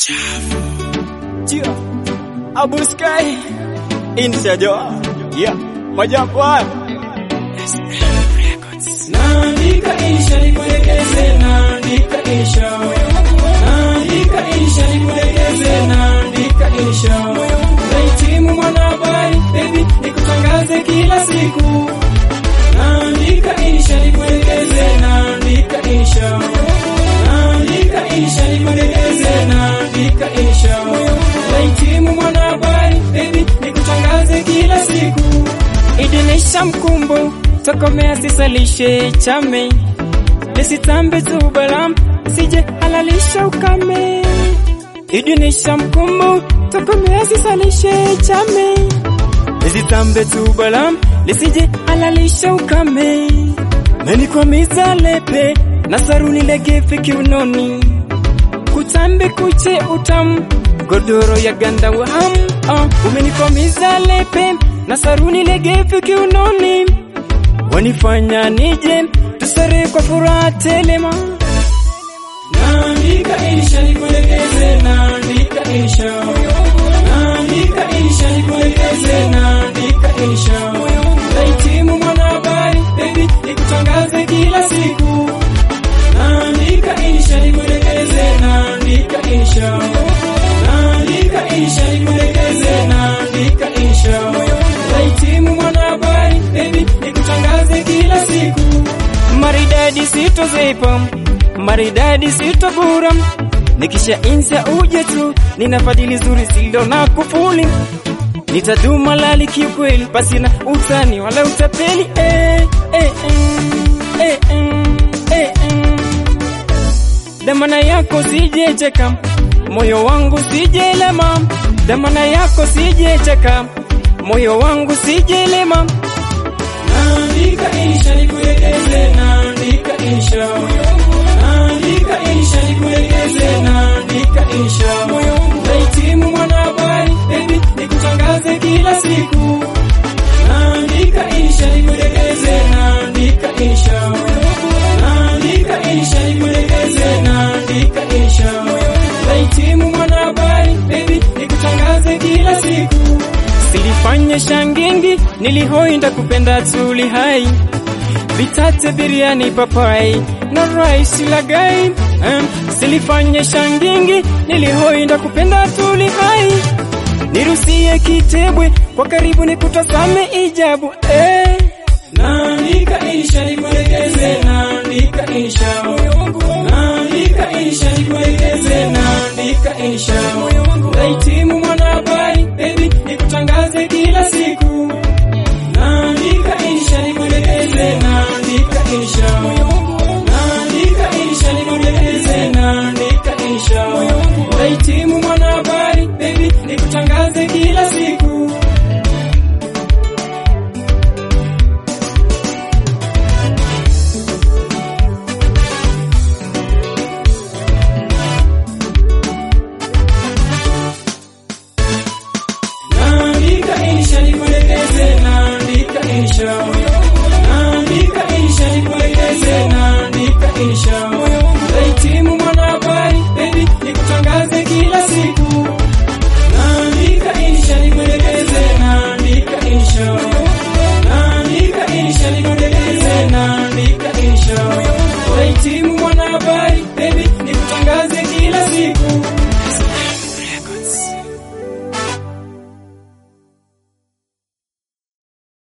Yeah. Abu Sky Insiajo Yeah Majakwa Naandika insha nikuelekeze, naandika insha, naandika insha nikuelekeze, naandika insha. Nahitimu mwanahabari, baby, nikutangaze kila siku. Naandika insha nikuelekeze, naandika insha, naandika insha nikuelekeze, naandika insha. Nahitimu mwanahabari, baby, nikutangaze kila siku. Idinisha mkumbo tokomea sisalishe chame lisitambe tu balam sije halalisha ukame idinisha mkumbo tokomea sisalishe chame lisitambe tu balam lisije halalisha ukame menikwamiza lepe na saruni legefe kiunoni kutambe kuche utamu godoro ya ganda waham uh, umenikwamiza lepe na saruni legefe kiunoni wanifanya nije tusare kwa furaha telema. Naandika insha nikuelekeze, naandika insha, naandika insha nikuelekeze, naandika insha. Nahitimu mwanahabari, baby, nikutangaze kila siku. Naandika insha nikuelekeze, naandika insha, naandika insha nikuelekeze, naandika insha. Nahitimu mwanahabari, baby, nikutangaze kila siku. Maridadi sitozipa, maridadi sitobura, nikisha insa uje tu, nina fadhili zuri silo na kufuli, nitaduma lali kiukweli, basi na utani wala utapeli eh, eh, eh, eh, eh, eh, eh. Damana yako sijecheka, moyo wangu sijelema, damana yako sijecheka, moyo wangu sijelema. Naandika insha nikuelekeze, naandika insha, naandika insha nikuelekeze, naandika insha. Nahitimu mwanahabari, baby, nikutangaze kila siku. Naandika insha nikuelekeze, naandika insha, naandika insha nikuelekeze, naandika insha. Nahitimu mwanahabari, baby, nikutangaze kila siku. Silifanye shangingi, nilihoinda kupenda tuli hai vitate biriani papai na rice lagai um, silifanye shangingi, nilihoinda kupenda tuli hai nirusie kitebwe kwa karibu nikutazame ijabu eh. Naandika insha nikuelekeze, naandika insha, naandika insha nikuelekeze, naandika insha.